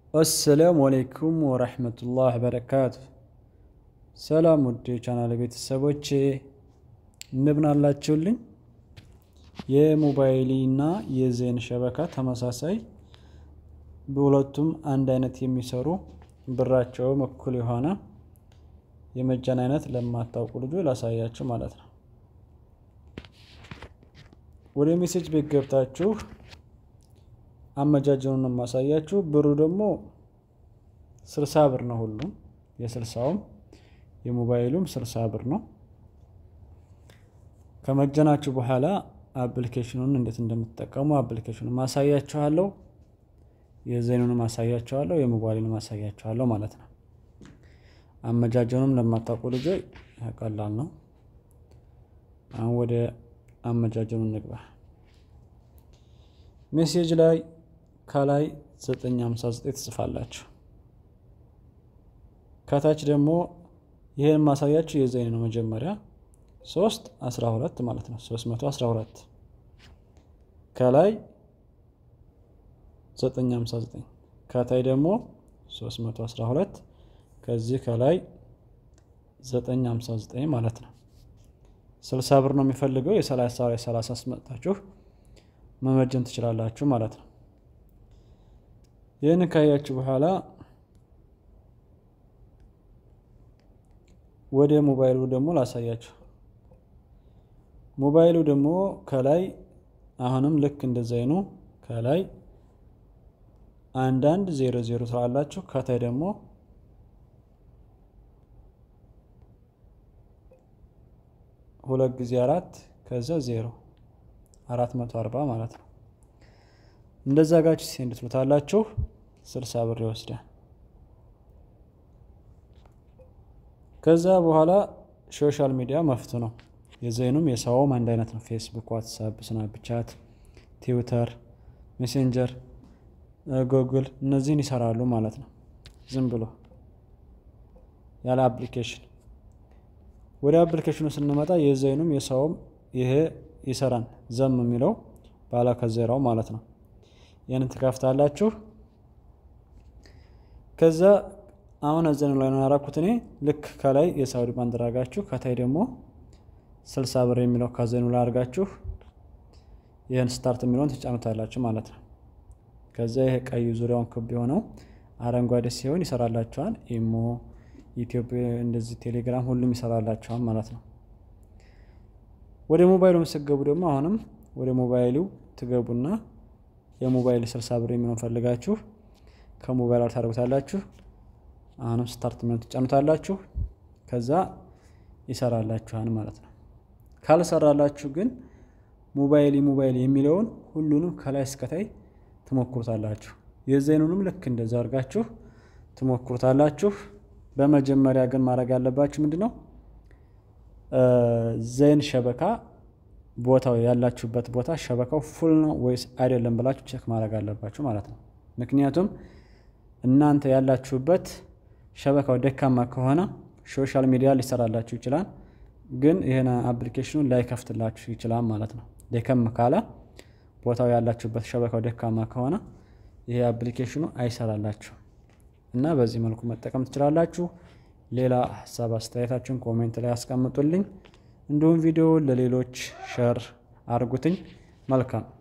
አሰላሙ አሌይኩም ወረህመቱላህ በረካቱ። ሰላም ውድ የቻናል ቤተሰቦቼ እንደምን አላችሁልኝ? የሞባይሊ እና የዜን ሸበካ ተመሳሳይ በሁለቱም አንድ አይነት የሚሰሩ ብራቸውም እኩል የሆነ የመጃን አይነት ለማታውቁ ልጆች ላሳያችሁ ማለት ነው። ወደ ሜሴጅ ቤት ገብታችሁ አመጃጀኑን የማሳያችሁ ብሩ ደግሞ ስልሳ ብር ነው። ሁሉም የስልሳውም የሞባይሉም ስልሳ ብር ነው። ከመጀናችሁ በኋላ አፕሊኬሽኑን እንዴት እንደምትጠቀሙ አፕሊኬሽኑን ማሳያችኋለሁ። የዜኑን ማሳያችኋለሁ። የሞባይሉን ማሳያችኋለሁ ማለት ነው። አመጃጀኑም ለማታውቁ ልጆች ቀላል ነው። አሁን ወደ አመጃጀኑ እንግባ። ሜሴጅ ላይ ከላይ 959 ትጽፋላችሁ። ከታች ደግሞ ይህን ማሳያችሁ የዘይን ነው። መጀመሪያ 3 12 ማለት ነው። 312 ከላይ 959 ከታይ ደግሞ 312 ከዚህ ከላይ 959 ማለት ነው። 60 ብር ነው የሚፈልገው የ30 ላይ 30 አስመጣችሁ መመጀን ትችላላችሁ ማለት ነው። ይህን ካያችሁ በኋላ ወደ ሞባይሉ ደግሞ ላሳያችሁ። ሞባይሉ ደግሞ ከላይ አሁንም ልክ እንደዛይኑ ከላይ አንዳንድ ዜሮ ዜሮ ትላላችሁ። ከታይ ደግሞ ሁለት ጊዜ አራት ከዛ ዜሮ አራት መቶ አርባ ማለት ነው። እንደዛ ጋች ሴንድ ትሉታላችሁ። ስልሳ ብር ይወስዳል። ከዛ በኋላ ሶሻል ሚዲያ መፍቱ ነው። የዘይኑም የሰውም አንድ አይነት ነው። ፌስቡክ፣ ዋትሳፕ፣ ስናፕቻት፣ ትዊተር፣ ሜሴንጀር፣ ጉግል እነዚህን ይሰራሉ ማለት ነው። ዝም ብሎ ያለ አፕሊኬሽን። ወደ አፕሊኬሽኑ ስንመጣ የዘይኑም የሰውም ይሄ ይሰራን ዘም የሚለው ባላ ከዜራው ማለት ነው። ይህን ትከፍታላችሁ። ከዛ አሁን እዘኑ ላይ ነው ያራኩት እኔ ልክ ከላይ የሳውዲ ባንዲራ አርጋችሁ ከታይ ደግሞ ስልሳ ብር የሚለው ከዘኑ ላይ አርጋችሁ ይህን ስታርት የሚለውን ትጫኑታላችሁ ማለት ነው። ከዛ ይሄ ቀዩ ዙሪያውን ክብ የሆነው አረንጓዴ ሲሆን ይሰራላችኋል። ኢሞ፣ ኢትዮጵያ፣ እንደዚህ ቴሌግራም ሁሉም ይሰራላችኋል ማለት ነው። ወደ ሞባይሉ ስትገቡ ደግሞ አሁንም ወደ ሞባይሉ ትገቡና የሞባይል ስልሳ ብር የሚለውን ፈልጋችሁ ከሞባይል ታደርጉታላችሁ። አሁንም ስታርት የሚለውን ትጫኑታላችሁ። ከዛ ይሰራላችኋል ማለት ነው። ካልሰራላችሁ ግን ሞባይል ሞባይል የሚለውን ሁሉንም ከላይ እስከታይ ትሞክሩታላችሁ። የዘይኑንም ልክ እንደዛ አድርጋችሁ ትሞክሩታላችሁ። በመጀመሪያ ግን ማድረግ ያለባችሁ ምንድን ነው ዘይን ሸበካ ቦታው ያላችሁበት ቦታ ሸበካው ፉል ነው ወይስ አይደለም ብላችሁ ቼክ ማድረግ አለባችሁ ማለት ነው። ምክንያቱም እናንተ ያላችሁበት ሸበካው ደካማ ከሆነ ሶሻል ሚዲያ ሊሰራላችሁ ይችላል፣ ግን ይህን አፕሊኬሽኑን ላይከፍትላችሁ ይችላል ማለት ነው። ደከም ካለ ቦታው ያላችሁበት ሸበካው ደካማ ከሆነ ይሄ አፕሊኬሽኑ አይሰራላችሁ እና በዚህ መልኩ መጠቀም ትችላላችሁ። ሌላ ሀሳብ አስተያየታችሁን ኮሜንት ላይ አስቀምጡልኝ። እንዲሁም ቪዲዮ ለሌሎች ሸር አድርጉትኝ። መልካም